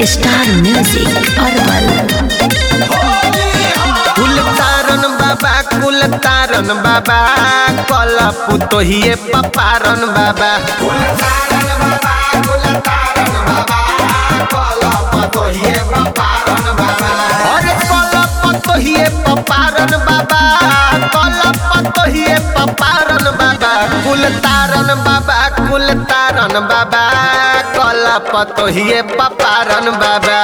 star music Arwal कुल तारन बाबा कुल तारन बाबा कल पुतोहिए पपारन बाबा अरे कल पतोहिए पपारन बाबा कल पतोहिए पपारन बाबा कुल तारन बाबा कुल तारन बाबा कल पतोहिए पपारन बाबा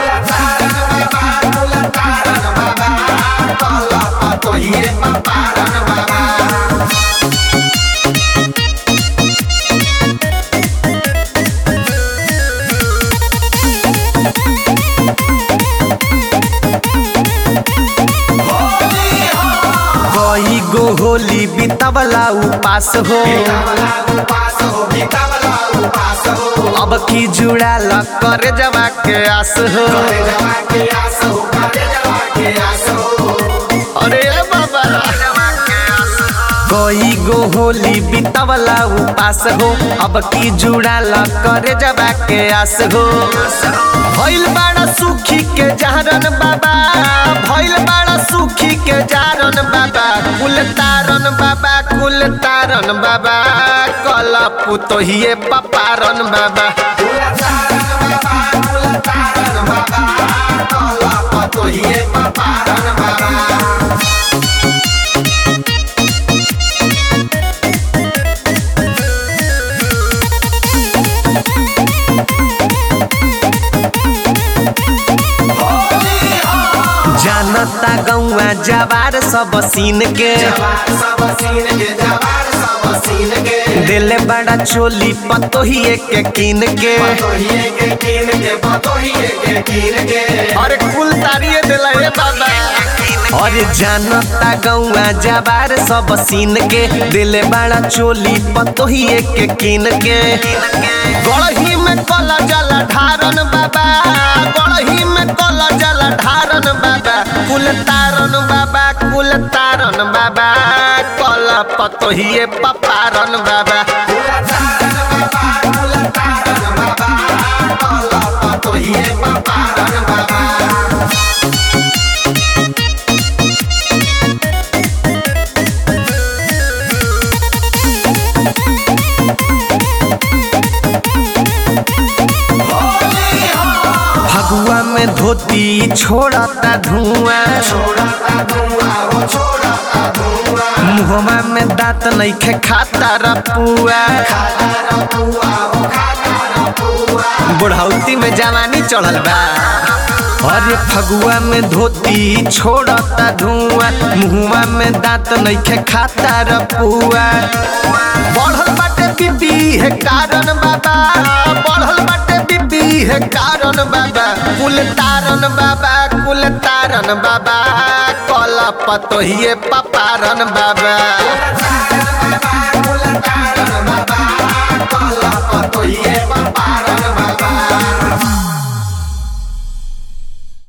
कई गो होली बितवला उपास हो अब की जुड़ाल कर जवा के आस हो अरे बाबा कई गो होली बितवला उपास हो अब की जुड़ाल कर जवा के आस हो भइल बाड़ा सुखी के जारन बाबा भइल बाड़ा सुखी के जारन बाबा कुल तारन बाबा कुल तारन बाबा कल पुतोहिए पपारन बाबा जानता गौआ जवार सब सीन के दिले बड़ा चोली पतोहिए के कीन के अरे कुल तारिये दिला ए बाबा अरे जानता गौआ जवार सब सीन के दिले बड़ा चोली पतोहिए के कीन के गड़ही में कला जला ढारन बाबा गड़ही में कला जला ढारन बाबा कुल तारन बाबा कुल तारन बाबा कल पतोहिए पपारन बाबा फगुआ में धोती छोड़ता धुआं मुहमा में दांत नइखे खाता रपुआ बुढ़ौती में जवानी चढ़ल बा अरे फगुआ में धोती छोड़ता धुआं मुहमा में दांत नइखे खाता रपुआ बढ़ल बाटे बीबी है कारण बाबा बढ़ल बाटे बीबी है कारण बाबा कुल तारन बाबा कुल तारन बाबा कल पतोहिए पपारन बाबा पतोहिए पपारन बाबा